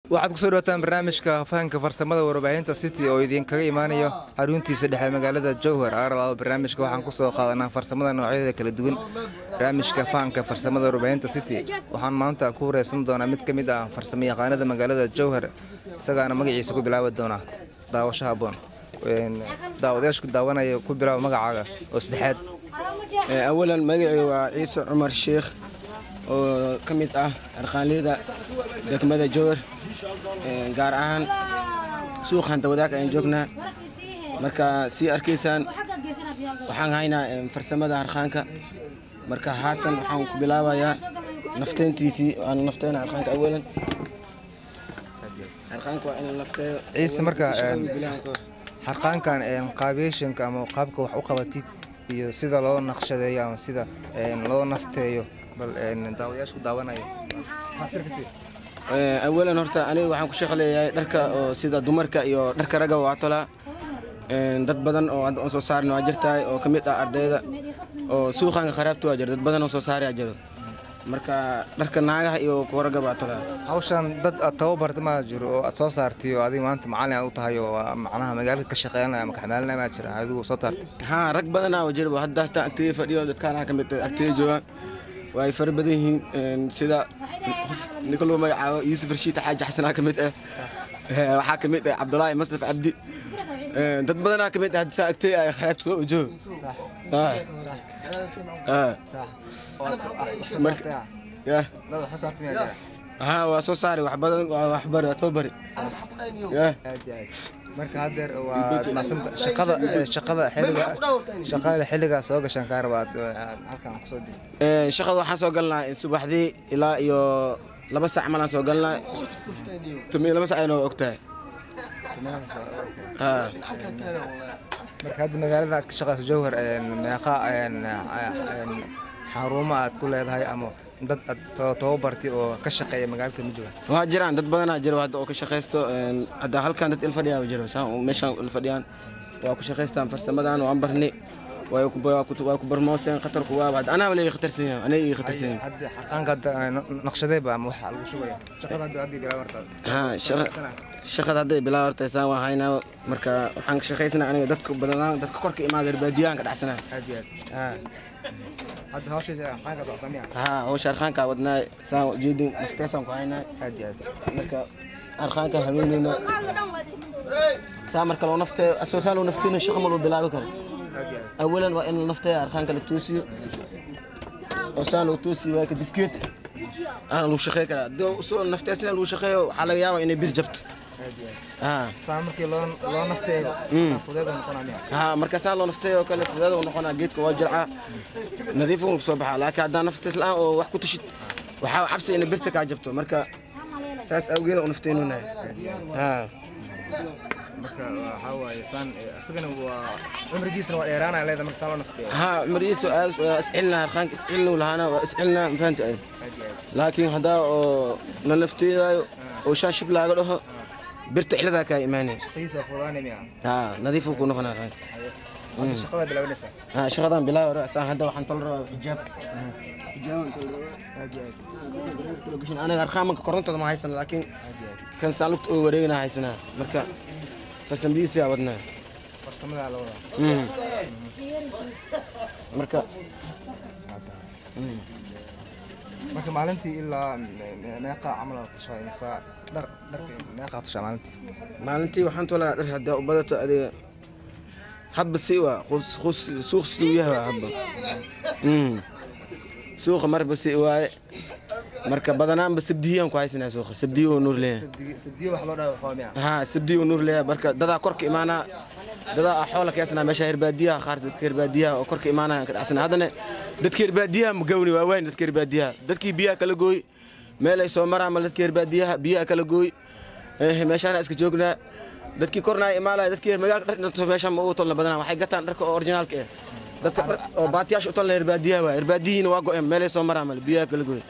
waxaad kusoo dhawaataan barnaamijka fahanka farsamada warbaahinta city oo idinkaga imaanayo xaruntiisa dhexe magaalada jowhar arlaba barnaamijka waxaan kusoo qaadanaa farsamada noocyadeeda kala duwan barnaamijka fahanka farsamada warbaahinta city waxaan maanta ku wareysan doonaa mid ka mid ah farsamo yaqaanada magaalada jowhar isagaana magaciisa ku bilaabi doonaa daawasho haboon daawadayaashku daawanaya ku bilaaba magacaaga oo saddexaad awalan magacii waa ciise cumar sheikh oo ka mid ah arqaanleyda degmada jowhar gaar ahaan suuqan dawadaag ayaan joognaa marka sii arkaysaan waxaan haynaa farsamada harqaanka marka haatan waxaan ku bilaabayaa nafteyntiisii waan nafteyna harqaanka awalan harqaanka waa in la nafteeyo ciise marka harqaankan qaabeyshanka ama qaabka wax u qabatid iyo sida loo naqshadeeyo ama sida loo nafteeyo bal daawadayaashu daawanaya awalan horta aniga waxaan ku shaqaleeyahay dharka oo sida dumarka iyo dharka ragga waa tolaa dad badan oo hadda aan soo saarin waa jirtahay oo ka mid ah ardayda oo suuqaanka kharaabta waa jira dad badan oo soo saaraya jiro marka dharka naagaha iyo kuwa ragga baa tolaa hawshan dad aad tababarta maa jiro oo aad soo saartay oo adiga maanta macalin aad u tahay oo macnaha magaalada ka shaqeynaya ama kaxmaalinaya maa jira adigu soo taartay haa rag badanaa oo jira hadda hataa agteeda fadhiyo dadkaanaha ka mid ah agteeda joogaan waa ay fara badan yihiin sida qof ninka loo magacaabo yuusuf rashiid xaaji xasanaa ka mid ah waxaa ka mid ah cabdulaahi masraf cabdi dad badanaa ka mid ah saa agtey ay kharaabta soo ujoog haa waa soo saaray wax badan waa waxbari waa too bari marka haddeer waa macsanta shaqada shaqada xilliga shaqada xilliga soo gashaan kaa raba aad halkan kusoo jirto shaqada waxaan soo galnaa subaxdii ilaa iyo laba sac malaan soo galnaa tumiyo laba sac ayna waa ogtahay marka hadda magaalada aad ka shaqayso jowhar meeqa xarumo aad ku leedahay ama dad aad tababartay oo ka shaqeeya magaalada ma joogaan waa jiraan dad badanaa jiro hadda oo ka shaqaysto hadda halkan dad il fadhiyaa jiro meeshaan il fadhiyaan waa ku shaqaystaan farsamadan waan barnay waa ku barmooseen khatarku waa hadda anaa leeyahay khatarsan yahay anaa ii khatarsan yahay hadda xarqaanka hadda naqshadee baa ama waxa lagu shubaya shaqada hadda hadda bilaa warta haa shaqada hadday bilaa horta saan waa haynaa marka waxaan ka shaqaysnaa aniga dadka badanaan dadka korka imaada baadiyaan ka dhacsanaa aad iyo aad hadda hawsha xarqaanka socota miya haa hawsha harqaanka wadnaa saan ujeedin nafteesaan ku haynaa aad iyo aad marka harqaanka haweeneyna saa marka loo nafteeyo asoo saa loo nafteeyna shaqa ma loo bilaabi karo awalan waa in nafteeya harqaanka la toosiyo oo saa loo toosiyo waa kadib geed aan lagu shaqey karaa doo soo nafteesna lagu shaqeeyo waxaa laga yaabaa inay bir jabto saa markii loo loo nafteeyo fudeeda noqonaa miya haa marka saa loo nafteeyo kale fudeeda uu noqonaa geedka waa jilcaa nadiif uu soo baxaa laakiin haddaan naftees la-aan oo wax ku tushid waxaa cabsi inay birta kaa jabto marka saas awgeeda u nafteenunahay haa marka waxaa waaye saan isagana waa cumrigiisana waa dheeraanaya leeda marka saan loo nafteeyo haa cumrigiisa aad waa iscilnaa harqaanka iscilnu lahaana waa iscilnaa mafahanta ay laakiin haddaa oo la nafteedaayo oo shaan shib laaga dhaho birta ciladaa kaa imaanaya shaqadiisa waa fudaanaya miya haa nadiifuu ku noqonaa harqaanka hadda shaqada bilaabanaysa haa shaqadan bilaa hore saan hadda waxaan tol rabaa xijaab aniga harqaamanka korontada ma haysan laakiin kan saan lugta oo wareegana haysanaa marka farsamadiisa wadnaa farsamadaa la wadaa marka marka maalintii ilaa meeqa camal aad tushaa imisa dhar dharka meeqaa tushaa maalintii maalintii waxaan tolaa dhar haddaa u badato adiga hadba si waa suuq siduu yahay waa hadba suuqa marba si waaye marka badanaanba sabdiyaan ku haysanaa suuqa sabdiyo oo nuur leeyahay sabdiyo wax loo dhaafaa miya haa sabdiyo oo nuur leeyahay marka dadaa korka imaanaa dadaa ah xoola keesnaa meesha herbaadiyaha qaar dadka herbaadiyaha oo korka imaanaya ka dhacsanaa haddana dadka herbaadiyaha ma gawni waa wayn dadka herbaadiyaha dadkii biyaha kala gooy meel ay soo maraan ma dadka herbaadiyaha biyaha kala gooy meeshaana iska joognaa dadkii kornaa imaanaya dadkii magaalka dharka meeshaan ma ugu tolna badanaa waxay gataan dharka oo originaalka ah dadka oo baatiyaasha u tolna herbaadiyaha waa herbaadiyihiina waa go-een meelay soo maraan male biyaha kala gooy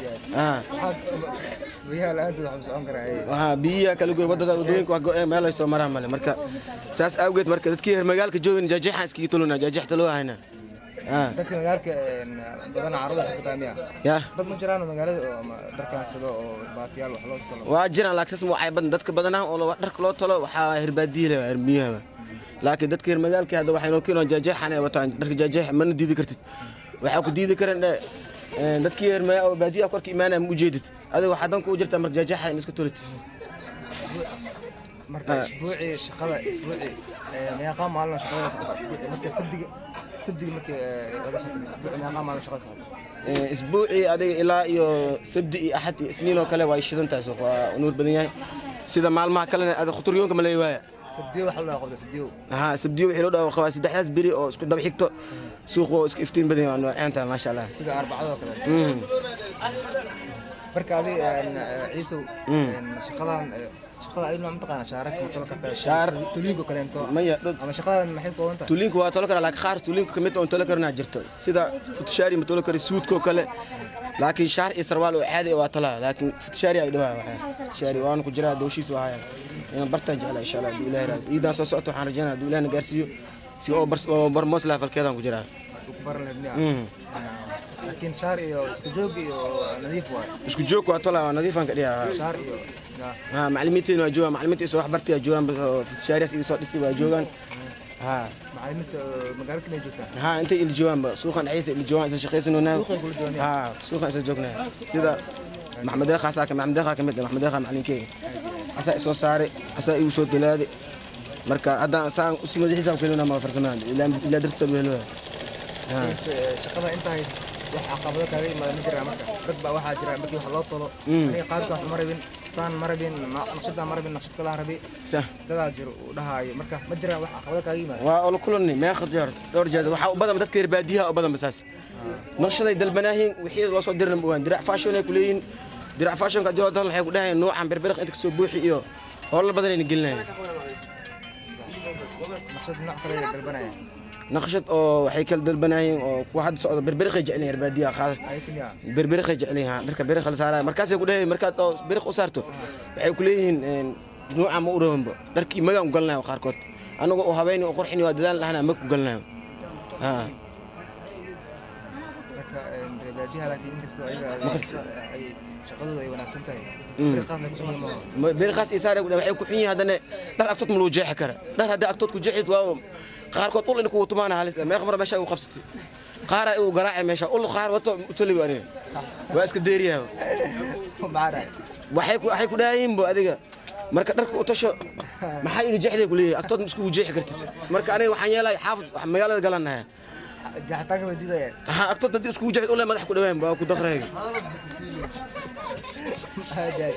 biyaha la-aantood waxaa socon karaa waxaa biyaha kala goy wadada wadooyinka waa go-een meel ay soo maraan male marka saas awgeed marka dadkii reer magaalka joogin jaajeexaan iskaga tolona jaajeex taloo hayna Ah. dadka magaalka badan carruurda waxay ku tahay miya yaa dad ma jiraan oo magaalada oo ama dharkaan sado oo baatiyaal wax loo talo waa jiraan laakiin sas waxay badan dadka badanaa oo la- dharka loo talo waxaa herbaadiye leh hermiyaha laakiin dadka reer magaalka hadda waxay noo keenaan jaajeexan ay wataan dharka jaajeex mana diidi kartid waxaa ku diidi karan eh, eh, dadkii reer magaa oo baadiyaha korka imaanaya ma ujeedid adiga waxaa dan kuu jirtaa marka jaajeexa in iska tolid marka isbuucii shaqada isbuucii meeqaa maalin oo shaqada socota isbuucii marka sabdiga sabdiga markii laga soo tago isbuucii meeqaa maalin shaqada socota Eh, isbuucii adiga ilaa iyo sabdi iyo axad iyo isniin oo kale waa shidan tahay suuq waa nuur badan yahay sida maalmaha kalena ada khuturyoonka ma leeyahay sabdiyo waxa la dhahaa qofka sabdiyo ها سبديو وحي لو داو خوا سدحداس بري او اسكو دب خيغتو سوق oo iska iftiin badan yahay noocanta ma sha Allah sida arbacada oo kale mm marka adi ciisow shaqadan shaqada ayadna ma taqaana shaarak ma tolo kartaa Shaar. tuliinko kaleento maya dad ama shaqadan maxay kooban tahay tuliinku waa tolo kara laakiin qaar tuliinku kamid oo tolo karna jirto sida futushaari ma tolo kara suudko kale laakiin shaar iyo sarwaal oo caadi ah waa tala laakiin futushaari ay dhawaa waxa futushaari waan ku jiraa dooshiis waa haya inaan bartaan jeclaa insha Allah ilaahay raas iidan soo socoto waxaan rajaynayaa haduu ilaahay na gaarsiiyo si oo bar oo bar mosla falkeedan ku jiraa ku baran lahayd miya mm laakiin shaar iyo isku joog iyo nadiif waay isku joog waa tala waa nadiifan ka dhigaa shaar iyo ya ها معلمين waa معلمين soo wax bartay joogan futushaariyaas iga soo dhisay waa joogan ha macallimiinta magaalada kale joogtaa ها انت اللي جوان سوقا عيسى اللي جوان اذا شقيسن هنا suuqay kula joogaan ها سوقا اذا جوجنا سيدا محمد اخا ساكن محمد اخا كمد محمد اخا معلم كي اسا سو ساري اسا يو سو دلادي marka hadda saan u sii madaxiisa ku leena ma farsamaan ila ila dirta weelo ha shaqada intaa haysa wax caqabado kaaga imaada ma jiraa marka dad baa waxaa jira markii wax loo tolo Mm. aniga qaabka wax ma rabin saan ma rabin na- naqshadaan ma rabin naqshad kalaa rabi صح dadaa jiro uu dhahaayo marka ma jiraan wax caqabado kaaga yimaada waa olo kulanni ma yakhad jar dhowr jeed waxa u badan dadka reer baadiyaha u badan basaas naqshaday dalbanaahiin wixii loo soo dirin waan dirac fashion ay ku leeyihiin dirac fashion ka diro dan waxay ku dhahayeen noocan berberiq inta kasoo buuxi iyo howlo badan ay gelinayaan naqshad nooc kale ay dalbanayaan naqshad oo waxay kala dalbanaahiin oo kuwa hadda socda berberiqay jecel yihiin reer baadiyaha qaar ayakin yaa berberiqay jecel yihiin dharka beriq la saaraya markaasay ku dhahayeen markaad oo beriq u saarto waxay ku leeyihiin nooca ma u rabanba dharkii magaan u galnayo qaarkood anagoo u habeyn oo qurxin waa dadaal lahana ma ku galnayo ha marka reebaadiyaha laakiin inkastoo ayaga Markas- ay shaqadooda ay wanaagsan tahay Mm. beriqaas la ku xiyi maaha beerkaas isaare waxay ku xun yihiin haddana dhar agtood ma lagu jeexi kara dhar haddii agtood ku jeexid waa qaarkood ul in kugu tumaana halis ah. meeq mar meesha u qabsatay qaara uu garaacay meesha ul qaar wato utali baa aniga waa iska deeriyaa maxaa dhahay waxay ku waxay ku dhaayiin bo adiga marka dharka u tasho maxaa iga jeexday ku leeyahay agtood ma iskugu jeexi kartid marka aniga waxaan yeelay xaafid wax magaalada galanahay jaxitaanka bay diidayaan ha agtood haddii iskugu jeexid ule madax ku dhawaan waa ku daqrayga Ajaib.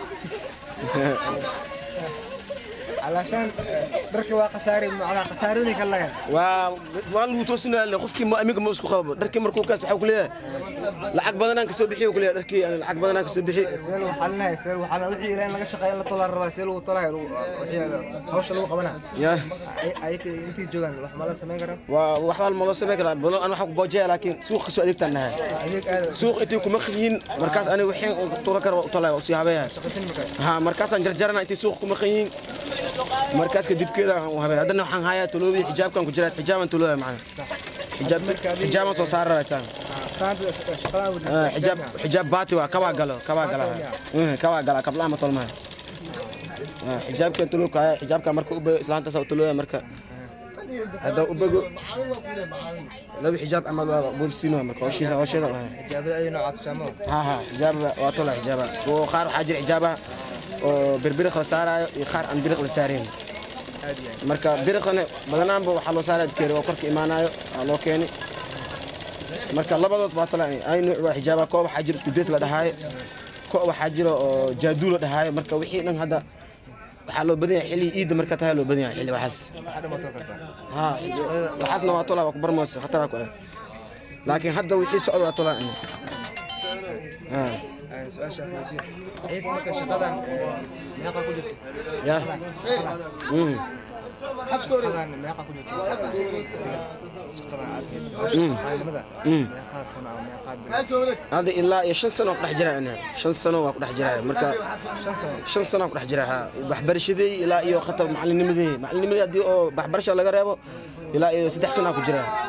علشان dharka waa khasaare macnaa khasaaradii ka lagan waa waa lagu toosinaya qofkii ma amiga ma isku qabo dharkii markuu kaas waxa ku leeyahay lacag badanaan ka soo bixiyo ku leeyahay dharkii aan lacag badanaan ka soo bixi see lagu xalinayo see lagu xalinayo wixii ilaa in laga shaqeeyo in la tolaa rabaa see lagu tolayo lagu- wixii hawsha lagu qabana yaa ayaka intii joogaan wax ma la samayn karaa waa waxba ma loo sameyn karaa badan aan waxa ku boojaya laakiin suuq kasoo adeegtaan nahay ayag aad suuq intii kuma qiyin markaas aniga wixii uu tuura karo u talaya u sii habeeyaa shaqatin markaa ha markaasaan jarjarana intii suuq kuma qiyin markaas kadibkeeda aan u habeeya haddana waxaan hayaa taloobi xijaabkan ku jira xijaabaan talooya macana xijaab xijaabaan soo saari rabaa isaan saanta shaqadan wadi Ah, xijaab xijaab baati waa kabaa galo kabaa gala Eh, kabaa gala kablaha ma tolmaha Ah, xijaabkan tulooka haya xijaabkan marka u bayo islaantaas u tulooya marka hadda u bago laba xijaab camal waa boobsiin waa marka hoshiisa hosheeda waa ijaabada ay noocaad shaamo ha ha xijaab waa tola xijaaba oo qaar waxaa jira xijaaba oo birbiriq la saarayo iyo qaar aan biriq la saarayn aad iyo aad marka biriqana badanaanba waxaa loo saaraya adkeeri oo korka imaanayo waa loo keeni marka labadood waa tala ay nuuc waa xijaaba koo waxaa jira isku deys la dhahaayo koo waxaa jira oo jaaduu la dhahaayo marka wixii dhan hadda waxaa loo badan yahay xilli iidda marka tahay loo badan yahay xilli waxaas waxaa dhama tol kartaa ha waxaasna waa tola waa ku barmoos khatara ku ah laakiin hadda wixii socda waa tola ha su-aasha wasiir ciise marka shaqadan meeqa ku jirto ya Mm. shaqadan meeqa ku jirto shaqadan aad hayso maalimada meeqaa sano ama meeqaa bil hadda ilaa iyo shan sano ku dhex jira aniga shan sano waa ku dhex jira marka shan sano shan sano ku dhex jira ha waxbarashadii ilaa iyo khatar macalinimadii macalinimadii haddii oo waxbarasha laga reebo ilaa iyo saddex sano ku jira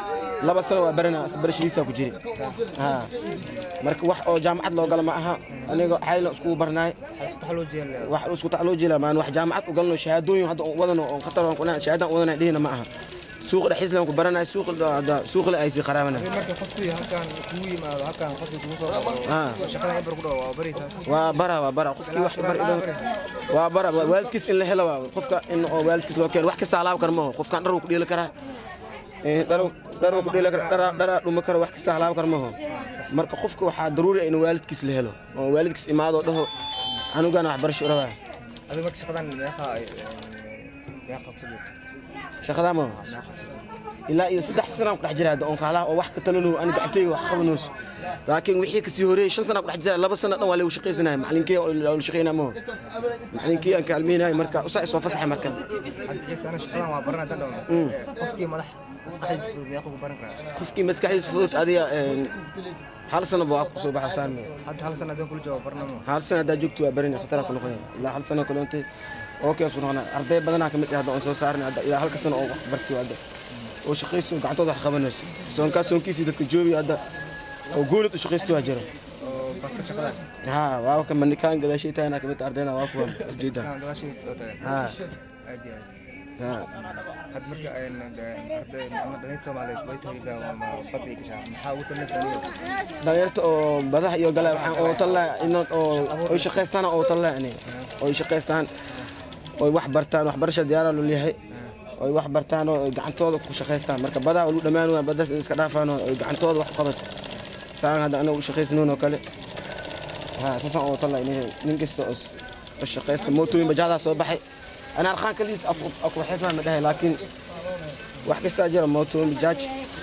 laba sano waa baranaa barashadiisaa ku jiri ha marka wax oo jaamacad loo galo ma aha aniga xayla iskugu barnaay wax isku tacloo jeela maan wax jaamacad u galno shahaadooyin hadda aan wadano oo khatar aan kuna shahaadaan wadana dhihina ma aha suuqa dhexdiisna ku baranay suuq hadda suuq la ay si qaraabana marka qofkii halkan kugu yimaado halkan qofkii kugu soo ha shaqada ibar ku dhaw waa bariisa waa bara waa bara qofkii wax bar idho waa bara waalidkiis in la helo waa qofka in oo waalidkiis loo keeno wax kasta halaab kar maaho qofkan dhar uu ku dheeli karaa ee dhar dhar uu ku dheeli karaa dhar dhar dhuma kara wax kasta halaab kar maaho marka qofka waxaa daruuri ah in waalidkiis la helo oo waalidkiis imaado dhaho anugana wax barasho rabaa adiga marka shaqadan meeqa ay meeqa ku sabirta shaqadaa maaho ilaa iyo saddex sanaan ku dhex jira hadda oon qaalaha oo wax ka talano ani gacantayga wax qabanayso laakiin wixii kasii horeeyey shan sanaa ku dhex jira laba sana dhan waa lagu shaqaysanaya macalinkii la shaqaynaa maaho macalinkii aan kaalmeynaya marka usaa isoo fasaxa marka hadda xiisa ana shaqadan waa baranaa dan dhaw qofkii madax maskaxdiisa fudud meeqa ku baran karaa qofkii maskaxdiisa fudud adiga een, hal sano buu ku soo baxa saarmaya hadda hal sana hadaan kula joogo barnamo hal sano haddaa joogto waa barin khatara ku noqonaya ilaa hal sano kaloonte okay su noqonaa arday badanaa ka mid ah hadda oon soo saarnay hadda ilaa halka sano oo wax bartay hadda oo shaqaysto gacantooda wax qabanayso soonkaa soonkiisii dadka joogi hadda oo goolid u shaqaysto waa jira oo barta shaqadan ha waa ka manikaan gadaashay tahayna ka mid ah ardayda waa kuwa ujeeda kan gadaashii oo tagan ha aad iyo aad ha hadda marka een arday ama dhalinyarta Soomaaliyeed way tahay baa ama badda ay gashaa maxaa ugu dambaysa niyo dhalinyarta oo badaha iyo gala waxaan oo talla inad oo oo shaqaystaan oo talla yani oo shaqaystaan oo wax bartaan waxbarasha diyaar loo leeyahay oo wax bartaan oo gacantooda ku shaqaystaan marka badaha lagu dhamaan waa badaas in iska dhaafaan oo gacantooda wax qabad saan hadda anagu u shaqaysanoon oo kale ha saasan oo talla inay nin kasta oo oo shaqaysta mootooyin bajaada soo baxay ana arqaan kaliis aku waxaysnaa ma dhahay laakiin wax kasta jira mootooyin bajaaj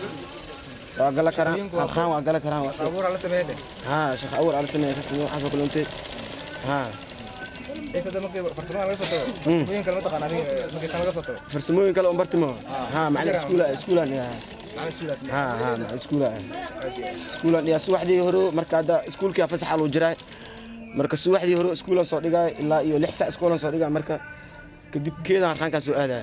waa gala karaan arqaan waa gala karaan waa abuur la sameeyay ها شيخ اول على سنه اساس انه حسب كل انت ها ee sada markii farsamada laga soo tago farsamooyin kale ma taqaan adiga markii tan laga soo tago فرسموين كلا امبرتمو ها مع السكولا سكولا يا macna suulaad ها ها مع السكولا سكولا يا سوحدي هرو marka hada iskuulka fasax loo jiray marka suwaxdii hore iskuulan soo dhigay ilaa iyo lix saac iskuulan soo dhigay marka kadib keedaan arkaankaa soo aadaya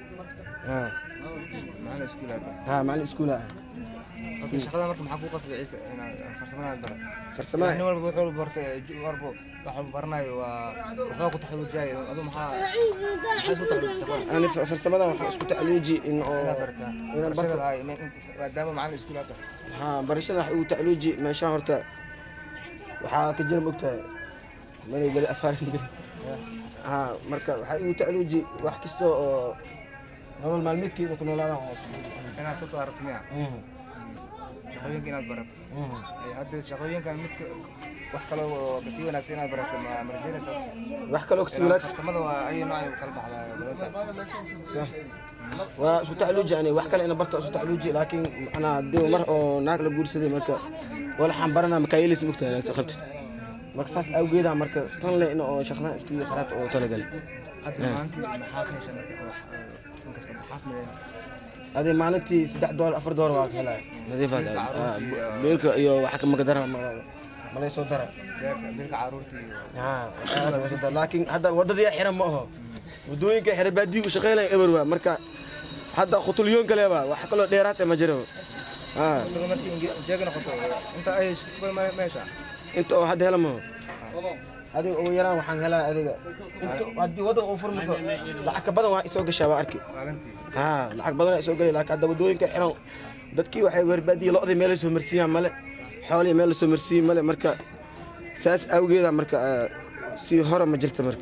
ha macna iskuulaad ha macalin iskuula okay shaqada marka maxaa ku qasbay ciise inaad farsamada barat farsamada nin walba wuxuu bartay warbo waxa uu baranayo waa waxba ku taxaluujay adu maxaa maxaa ku taxaluujay shaqada ani farsamada waxaan isku tacluuji in oo inaad bartaa inaan barto barashada ay maadaama macalin iskuulaad tahay ha barashada wax ugu tacluuji meeshaan horta waxaa ka jira mogtahay manay geli afaarin geli ha marka waxaa igu tacluuji wax kasta oo nolol maalmeedkeeda ku noolaadaan oo inaad soo saarto miya shaqooyinka inaad barato Ee, hadda shaqooyinkan midka wax kale oo kasii wanaagsan inaad barato ma ma rajaynaysaa wax kaloo kasii wanaagsan farsamada waa ayu nooc ay kala baxdaa badanta waa isku tacluuji ani wax kale ina barta isku tacluuji laakiin anaa dee mar oo naag la guursaday marka walaxaan baranaa makaayelis mogtahay naagta qabtid marka saas awgeeda marka tan le in oo shaqadan iskii qaraad oo talagal hadda maantii maxaa ka hesha marka wax inkasta xaas ma adee maalintii saddex doolar afar doolar waa ka helaya nadiifa beelka iyo wax maka dara malay soo dara bilka caruurta iyo ها هذا وسط لكن هذا وددي حرم ما هو ودوينك حرم بادي وشقيلين ابر waa marka hadda khutulyoon kale ba wax kale dheeraad ma jiro ha dadka markii jeega noqoto inta ay shaqada meesha inta oo hadda helmo adiga ugu yaraan waxaan helaa adiga inta haddii wadada uu furmato lacag ka badan waa isoo gashaa waa arki maalintii ha lacag badan isoo galay laakiin hadda wadooyinka xiran dadkii waxay warbaadiyay lo'dii meel soo marsiiyaan male xoolihii meel soo marsiiyay male marka saas awgeeda marka si hore ma jirta marka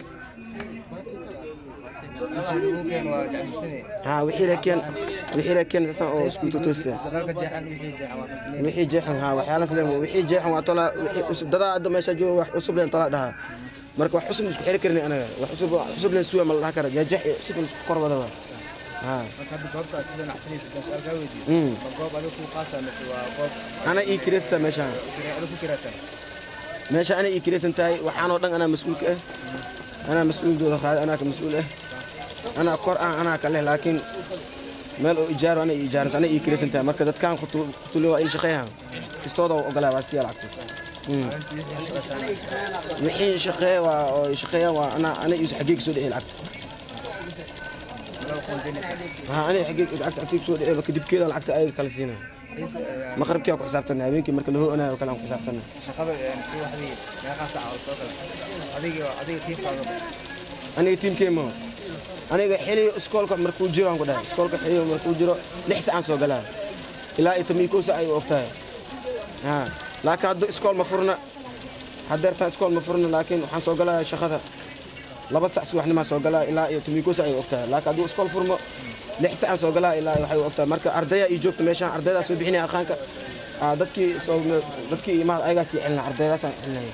uukeen waa jacmisanay ها وحي لكن وحي لكن سان او اسكو توسا dagaalka jeexan wixii jeexan waa farsameen وحي جيحن ها وحيالا سلام وحي جيحن وطلع وحي عصب ددا عندما ماشي جو wax cusub leen tala dhaha marka wax cusub isku xiri karnay anaga wax cusub cusub leen suwa ma la kara jeex cusub isku korbada waa ha marka hadda goobta aad ku ganacsanaysa baan su'aal kaa weydiiyo Mm. ma goob adiga kuu qaasa mise waa goob ana ii kirista meesha kira- adiga ku kiraysan meesha ana ii kiraysan tahay waxaan oo dhan ana mas'uul ka ah ana mas'uul dooda qaad ana ka mas'uul ah ana kor ah ana ka leh laakiin meel oo ijaar ana ijaarat ana ii kiraysan tahay marka dadkan khutuli waa il shaqeeyaan kistooda oo ogolaa waa siya lacagto maalintii wixii shaqaysan wixii shaqeeya waa oo shaqeeya waa ana ana iyo xaqiiq soo dhixi lacagta loo qoondeynaysa ha ana xaqiiq lacagta xaqiiq soo dhixi kadib keeda lacagta ay kala siinaa Ciise, eh, maqribkii aan ku xisaabtana habeenkii marka la ho-anayo oo kale aan ku xisaabtana shaqada eh, si waxdii meeqaa saaca oo soo gala adiga adiga tiifkaaga aniga tiimkeema aniga xiliyo iskoolka markuu jiro aan ku dhahay iskoolka xiliyo markuu jiro lix sacaan soo galaa ilaa iyo tomiyo kow sac ay u ogtahay ha laakiin hadda iskool ma furna haddeertaan iskool ma furna laakiin waxaan soo galaya shaqada laba sac subaxnimaa soo galaa ilaa iyo tomiyo kow sac ay u ogtahay laakiin hadduu iskool furmo lix sacaan soo galaa ilaa iyo waxay u ogtahay marka ardaya ii joogta meeshaan ardaydaa soo bixinaya aqaanka Ah, dadkii soo dadkii imaad ayagaa sii celinaa ardaydaasaan celinaya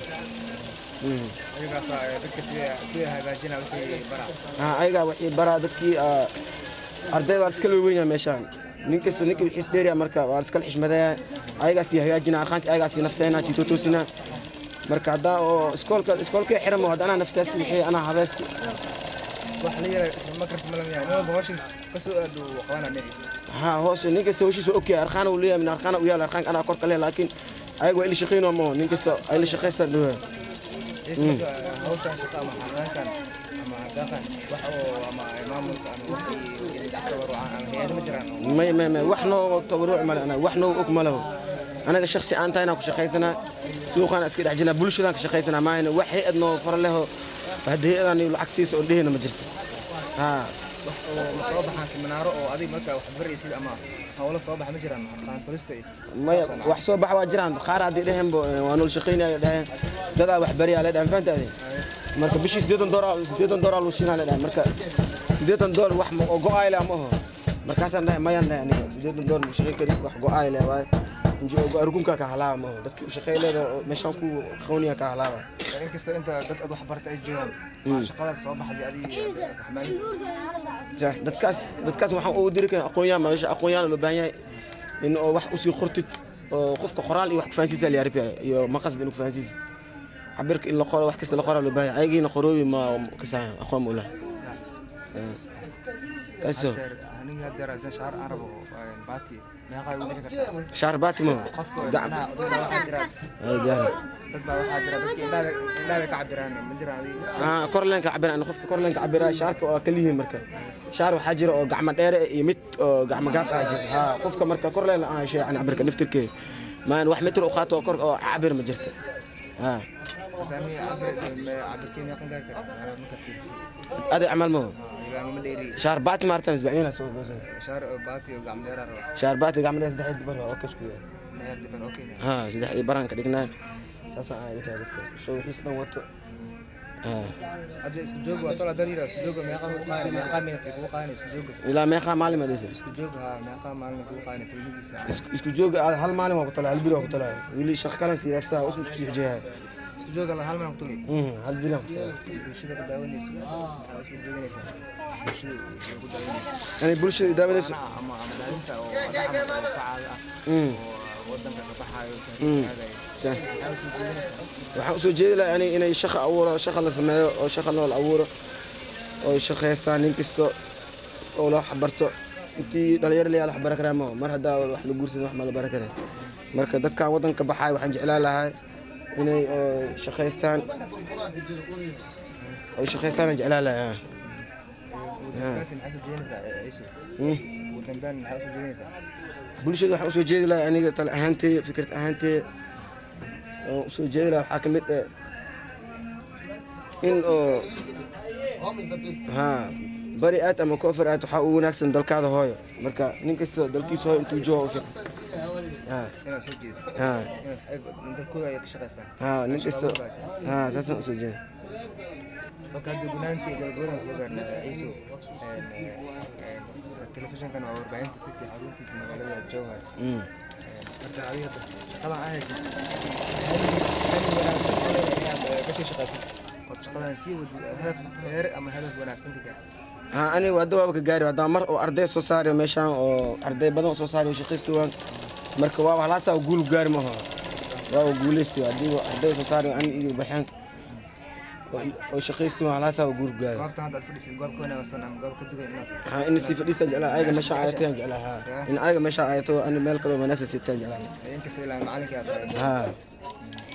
ayagaasa eh, dadka sida sida hagaajina wixii bara Ah, ayagaa waxay baraa dadkii ah, arday waa iska weynyaa meeshaan nin kasta ninka wixiis dheerya marka waa iskala xishmadaya ayagaa sii hagaajina arqaanka ayagaa sii nafteena sii totoosina marka haddaa oo iskoolka iskoolka xiramo hadda anaa naftaasti wixii anaa habeesti wax la yara makars malamaya nin walba hawshan kasoo aad uu qabana meeshiisa ha hoose nin kasta hawshiisa ogyahay arqaana uu leeyahay min arqaana u yaal arqaanka anaa korka leh laakiin ayaga waa ila shaqaynoo moo nin kasta ay la shaqaystaan dhawa Ciise, marka, eh, hawshan shaqa ama xanaankan ama daaqan wax oo ama maamulka ama wixii tabarucan ama hay'ado ma jiraan oo may may may wax noo tabaruc male anaga wax noo og malabo anaga shaksi aan tahay inaan ku shaqaysanaa suuqaan iska dhex jirnaa bulshadaan ka shaqaysanaa maahayna wax hay-ad noo fara leho hadda hay-adaan lacag siisa oo dhehena ma jirto ha wax oo ma soo baxaan seminaaro oo adiga marka wax baraysid ama hawlo soo baxa ma jiraan aqaan barista iyo maya wax soo bax waa jiraan qaar haddii dheheenbo waa nool shaqaynaya dheheen dadaa wax bariyaa la dhehen fahantaade marka bishii siddeetan doolar siddeetan doolar luu siinaa la dhehen marka siddeetan doolar wax ma- oo go-aay leh ma aho markaasaan dhahay mayaan dhahay aniga siddeetan doolar ma shaqay kari wax go-aay leh waaye inji oo argunkaa ka halaaba ma aho dadkii u shaqay leeda oo meeshaan ku qawniya ka halaaba inkastoo inta dad ad wax barta ay joogaan waa shaqadaas soo baxday adiga xamaali Jah, dadkaas dadkaas waxaan ugu diri karaa aqoon-yahan ma meesha aqoon-yahan loo baahan yahay in oo wax usii qortid oo qofka qoraal iyo wax ku fahansiisa la yarbiya iyo maqasba inuu ku fahansiisid cabirka in la qoro wax kasta la qoraa loo baahan yahay ayagiina qoroobi ma kasaayan aqoon ma ulaha kayso aniga hadeer hadan shaar aan rabo baati meeqaa ugu dhigi kartaa shaar baatimo qofka gacan macnaha dadka waxaa jira ay gaari dad baa waxaa jira dadka indhaha indhaha ka cabiraan ma jiraan adiga ah korleenka cabiraan qofka korleenka cabira shaarka waa kaliyihiin marka shaar waxaa jira oo gacmo dheere iyo mid oo gacmo gaab ah jira ha qofka marka korleen la aan shay cabirka naftirkeeda maan wax mitir u qaato oo kor oo cabir ma jirto ha hadani cabirkii meeqan gaari kara macnaha marka fiiriso aday camal ma ilaama ma dheeri shaar baati maartan isbacina soo goosan shaar oo baati oo gacmo dheeraa raba shaar baati gacmo dheer saddex dibar oo kasku yahay meher diban okay ha saddex iyo baraan ka dhignaa saasaan aan idinkaa dadka soo wixiis dhan wato ha hadda isku joog waa tol haddaad yidhaha isku jooga meeqaa kugu qaadani meeqaa minute kugu qaadani isku jooga ilaa meeqaa maalin ma dhisa isku joog haa meeqaa maalin kugu qaadani tolmadiisa isku jooga aad hal maalin waa ku talaa hal biri waa ku talaa wili shaqo kalan siiraadsaa usma isku sii xijeeyaa isku jooga la hal maalin ku tuli hal biri waa ku talaa bulshada ku daawanaysa waxaa usoo jeedinaysaa bulshada ku daawanaysa ani bulshada daawanayso macnaha ama ama daalinta oo dhacama oo kacaaga ah Mm. oo wadanka ka baxaayo Mm. aadaya Sah. waxaa usoo jeedinaysaa waxaan usoo jeedi lahaa yani inay shaqa abuuro shaqa la sameeyo oo shaqa nool abuuro oo shaqaystaan nin kasta oo la waxbarto intii dhalinyaro layaa la waxbara karaa ma mar haddaa wax la guursan wax ma la bara kara marka dadkan waddanka baxaay waxaan jeclaan lahaa inay oo shaqaystaan oo shaqaystaan aan jeclaan lahaa ugu dambeyntii maxaa usoo jeedinaysaa ciiso Hmm. ugu dambeyn maxaa usoo jeedinaysaa bulshada waxaan usoo jeedi lahaa aniga tale ahaantee fikrad ahaantee oo usoo jeedi lahaa waxaa ka mid ah in oo ha bari aad ama koofar aad waxaa ugu wanaagsan dalkaada hooyo marka nin kasta dalkiisa hooyo intuu joogo u fiican ha inaad soo jeediso ha inaad dalkooda ay ka shaqaystaan ha nin kasta ha saasaan usoo jeedi marka hadda gunaantii gabagabadan soo gaarnay ciiso telefishinkan waa warbaahinta city xaruntiisa magaalada jowhar Mm. marka adiga shaqadan aa haysid hali wanaagsan oo leedahay inaad kasii shaqaysid ood shaqadan sii wadid hadaf heer ama hadaf wanaagsan ka gaar ha aniga hadda waaba ka gaari haddaan mar oo arday soo saarayo meeshaan oo arday badan oo soo saarayo shaqaysta waan marka waaba halaasaa guul gaari maaha waaba guulaysta haddii arday soo saarayo ani iyo baxeen oo- oo shaqaysta waan halaasaa guul gaari goobtan hadda aad fadhisid goob ka wanaagsan ama goob ka duwan inaad ha in sii fadhiistaan jeclaa ayaga meeshaan ayatayaan jeclaa ha in ayaga meeshaan ayato ani meel kaloo wanaagsan sitaan jeclaa inkasta ilaa macalinkii aad tahay ha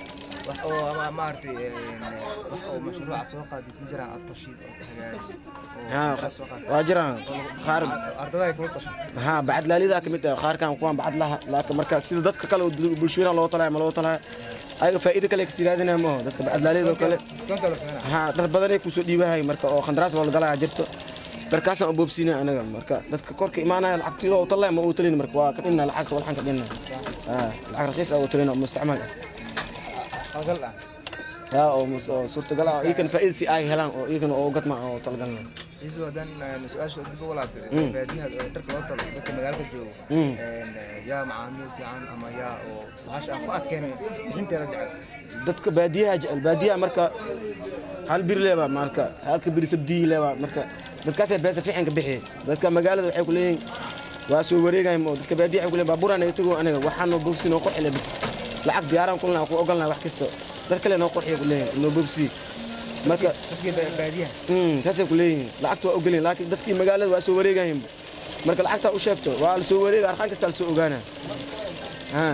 wax oo ama maaragtay een, wax oo mashruuca soo qaadid ma jiraan aad tashiid oo hagaajis haa oo soo qaad waa jiraan qaar ardada ay kula tashay haa bacadlaalidaa ka mid ah qaarkan kuwaan bacad laha laakiin marka sida dadka kale oo dul- bulshooyinka loo talaya ma loo talaya ayaga faa'iido kale kasi raadinaya maaho dadka bacadlaaliyada oo kale diskoonta la sameynaa haa dhar badanay kusoo dhiibahay marka oo khandaraas loola galaya jirto dharkaasaan u boobsiinaya anaga marka dadka korka imaanaya lacagtii loo talaya ma uu talin marka waa ka dhinna lacagta walxan ka dhinna haa lacag raqiis ah oo talina mustacmal ah qalgal ah yaa oo mus- oo suurtagal ah iyakan faa'iida si ay helaan oo iyagana oo gadma oo talgalna isu haddaan een, su-aasha dib u laabtay baadiyaha ee dharka loo talo dadka magaalada joogo Mm. een, yaa macaamiil fiican ama yaa oo bahasha aan ku adkeenay bixinteeda jecel dadka baadiyaha jecel baadiyaha marka hal bir leeba marka halka bir sabdii leeba marka dadkaasay beesa fiican ka bixi dadka magaalada waxay ku leeyihiin waa soo wareegayaan oo dadka baadiyaha waxay ku leeyihiin baabuuraan ay tago aniga waxaan noo bogsi noo qorxile bis lacag diyaaraan kulnaa ku ogolnaa wax kasta dar kale noo qorxiya ku leeyihiin noo bogsi marka dadkii ba- baadiyaha mm, saasay ku leeyihiin lacagta waa ogolyihin laakiin dadkii magaalada waa soo wareegayaan marka lacagtaa u sheegto waa la soo wareega arqaan kasta la soo ogaana haa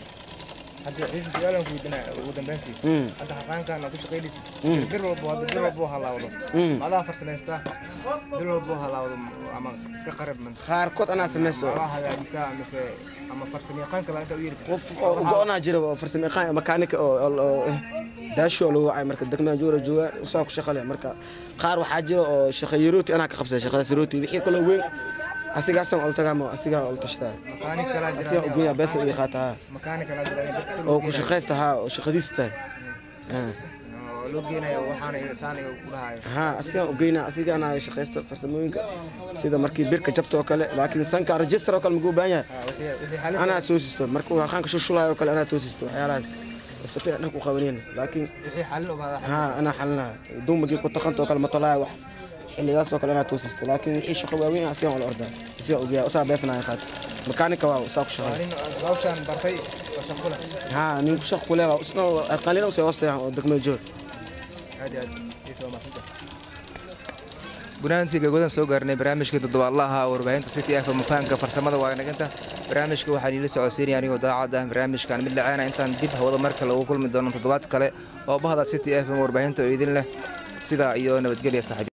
hadda ciise su-aalan ku weydiinaya ugu dambeyntii mm. hadda xaqaankan aad ku shaqaynaysid Mm. bir walbo hadda bir walbo halaawdo Mm. ma adaa farsamaystaa bir walbo halaawdo ama ka qarib man qaarkood anaa samaysto adaa hagaajisaa mise ama farsamayaqaan kale inta u yeeri qof oo go-onaa jira oo farsamo yaqaan makaanika oo oo- oo eh, daasho lagu wacay marka degmada joora jooga usaa ku shaqa leh marka qaar waxaa jira oo shaqa yarooti anaa ka qabsada shaqadaas yarooti wixii kaloo weyn asigaasaan ol tagaama asigaa ol tashtaa makaanik kalaa asigaa jira ugeeya beesta iga qaata haa makaanik kalaa jira in dadka si oo loo ku geenayo. shaqaysta haa oo shaqadiisa tahay haa. oo loo geenayo waxaana iga saaniga ku dhahayo haa asigaan ugeynaa asigaana shaqaysta farsamooyinka sida markii birka jabta oo kale laakiin sanka register oo kale maguu baahan yahay Ah, wixii wixii xalis anaa toosisto marka warqaanka shushulayo oo kale anaa toosisto waxyaalahaas si fiican dhanku qabaneen laakiin wixii xalin ogaada ها انا حلنا دومك كنت تقنت وكل ما طلع واحد اللي ياسو كل انا توسست لكن وحي شقه واوين اسيا على الارض اسيا وجيا اسا بيسنا يا خات ميكانيكا واو ساق شغل nin hawshaan bartay oo shaqo leh ها نين شق كلها اسنا قليلا وسي وسط ودك ما جور aad iyo aad iisoo maasanta gunaantii gabgadan soo gaarnay barnaamijka toddobaadlaha warbaahinta city f mafahanka farsamada waa inaganta barnaamijka waxaan iila socodsiinaya anigoo daacad ah barnaamijkan mid laceena intaan dib hawada marka lagu kulmi doono toddobaad kale oo bahda city f warbaahinta oo idin leh sidaa iyo nabadgelya saaxiib